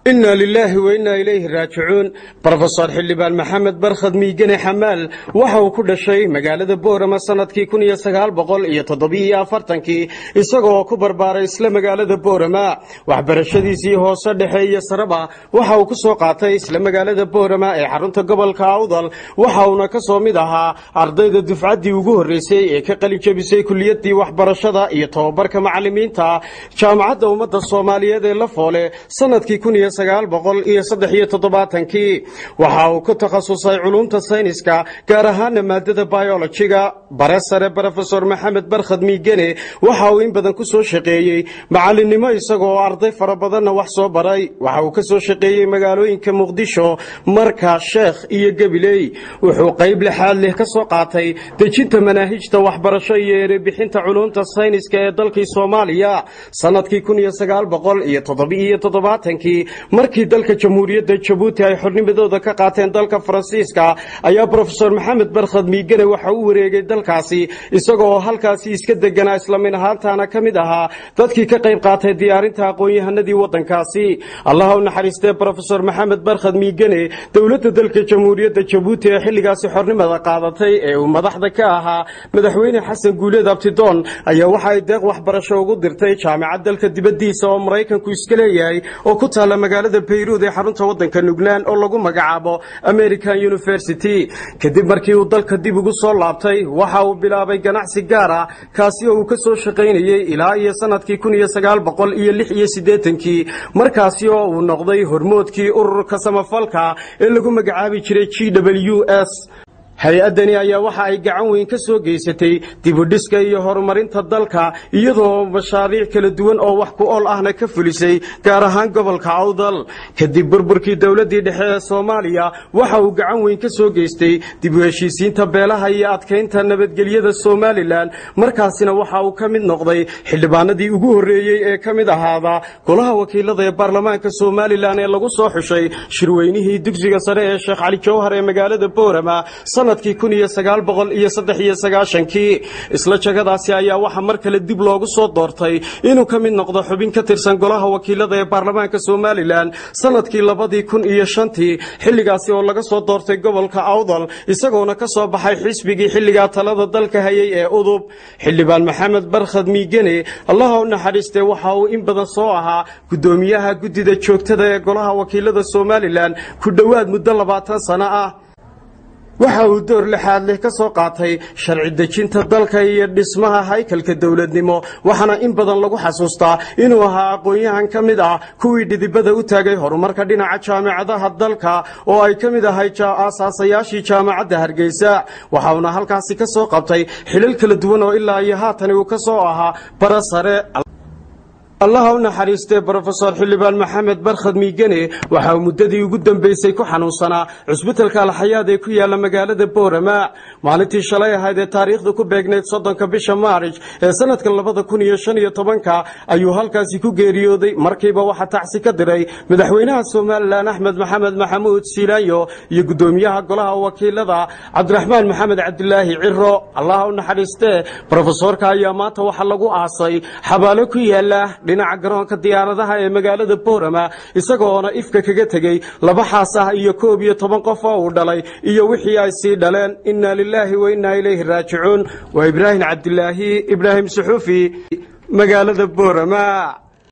inna lilaahi wa innaa ilayhi raajicuun brofesor xildhibaan maxamed barkhad miigane xamaal waxa uu ku dhashay magaalada boorama sannadkii kun iyo sagaal boqol iyo toddobiiyo afartankii isagoo ku barbaaray isla magaalada boorama waxbarashadiisii hoose dhexe iyo sareba waxa uu ku soo qaatay isla magaalada boorama ee xarunta gobolka awdal waxa uuna ka soo mid ahaa ardayda dufcaddii ugu horreysay ee ka qalin jebisay kuliyaddii waxbarashada iyo tobabarka macallimiinta jaamacadda ummadda soomaaliyeed ee la foole sannadkii kun iyo sagaal boqol iyo saddex iyo toddobaatankii waxa uu ku takhasusay culumta sayniska gaar ahaana maadada biolojiga bare sare brofesor maxamed barkhad miigene waxa uu in badan ku soo shaqeeyey macallinnimo isagoo arday fara badanna wax soo baray waxa uu ka soo shaqeeyey magaalooyinka muqdisho marka sheekh iyo gabiley wuxuu qayb lixaad leh ka soo qaatay dejinta manaahijta waxbarasho iyo erebixinta culumta sayniska ee dalkii soomaaliya sannadkii kun iyo sagaal boqol iyo toddobiiyo toddobaatankii markii dalka jamhuuriyadda jabuuti ay xornimadooda ka qaateen dalka faransiiska ayaa brofesor maxamed barkhad miigane waxa u wareegay dalkaasi isagoo halkaasi iska deganaa islamin ahaantaana ka mid ahaa dadkii ka qayb qaatay diyaarinta aqoon-yahanadii waddankaasi allaha u naxariistee brofesor maxamed barkhad miigane dowladda dalka jamhuuriyadda jabuuti ee xilligaasi xornimada qaadatay ee uu madaxda ka ahaa madaxweyne xasan guuleed abtidoon ayaa waxa ay deeq waxbarasho ugu dirtay jaamacad dalka dibaddiisa oo maraykanku iska leeyahay oo ku taalla magaalada bayruud ee xarunta waddanka nugnaan oo lagu magacaabo american university kadib markii uu dalka dib ugu soo laabtay waxa uu bilaabay ganacsi gaar ah kaasi oo uu ka soo shaqaynayey ilaa iyo sannadkii kun iyo sagaal boqol iyo lix iyo siddeetankii markaasi oo uu noqday hormoodkii ururka samafalka ee lagu magacaabi jiray g w s hay-addani ayaa waxa ay gacan weyn ka soo geysatay dibudhiska iyo horumarinta dalka iyadoo mashaariic kala duwan oo wax ku ool ahna ka fulisay gaar ahaan gobolka awdal kadib burburkii dowladdii dhexe ee soomaaliya waxa uu gacan weyn ka soo geystay dib u heshiisiinta beelaha iyo adkaynta nabadgelyada somalilan markaasina waxa uu ka mid noqday xildhibaanadii ugu horreeyey ee ka mid ahaada golaha wakiilada ee baarlamaanka somalilan ee lagu soo xushay shirweynihii dugsiga sare ee sheekh cali jawhar ee magaalada boorama sanadkii kun iyo sagaal boqol iyo saddex iyo sagaashankii isla jagadaasi ayaa waxaa mar kale dib loogu soo doortay inuu ka mid noqdo xubin ka tirsan golaha wakiilada ee baarlamaanka somalilan sanadkii labadii kun iyo shantii xilligaasi oo laga soo doortay gobolka awdal isagoona ka soo baxay xisbigii xilligaa talada dalka hayay ee udub xildhibaan maxamed barkhad miigene allaha u naxariistee waxa uu in badan soo ahaa guddoomiyaha guddida joogtada ee golaha wakiilada somalilan ku dhowaad muddo labaatan sano ah waxa uu door lixaad leh ka soo qaatay sharci dejinta dalka iyo dhismaha haykalka dowladnimo waxaana in badan lagu xasuustaa inuu ahaa aqoon-yahan ka mid ah kuwii dhidibada u taagay horumarka dhinaca jaamacadaha dalka oo ay ka mid ahay aasaasayaashii jaamacadda hargeysa waxauna halkaasi ka soo qabtay xilal kala duwan oo ilaa iyo haatani uu ka soo ahaa bara sare allaha u naxariistee brofesor xildhibaan maxamed barkhad miigene waxa uu muddadii ugu dambaysay ku xanuunsanaa cusbitalka alxayaad ee ku yaalla magaalada boorama maalintii shalay ahayd ee taariikhda ku beegnayd soddonka bisha maarij ee sanadka labada kun iyo shan iyo tobanka ayuu halkaasi ku geeriyooday markiiba waxaa tacsi ka diray madaxweynaha somalilan axmed maxamed maxamuud siilaayo iyo guddoomiyaha golaha wakiilada cabdiraxmaan maxamed cabdilaahi ciro allaha u naxariistee brofesoorka ayaa maanta waxaa lagu aasay xabaalo ku yaala dhinaca garoonka diyaaradaha ee magaalada boorama isagoona ifka kaga tegey laba xaas ah iyo koob iyo toban qof oo uu dhalay iyo wixii ay sii dhaleen inna lilaahi wa innaa ilayhi raajicuun waa ibraahim cabdilaahi ibraahim suxuufi magaalada boorama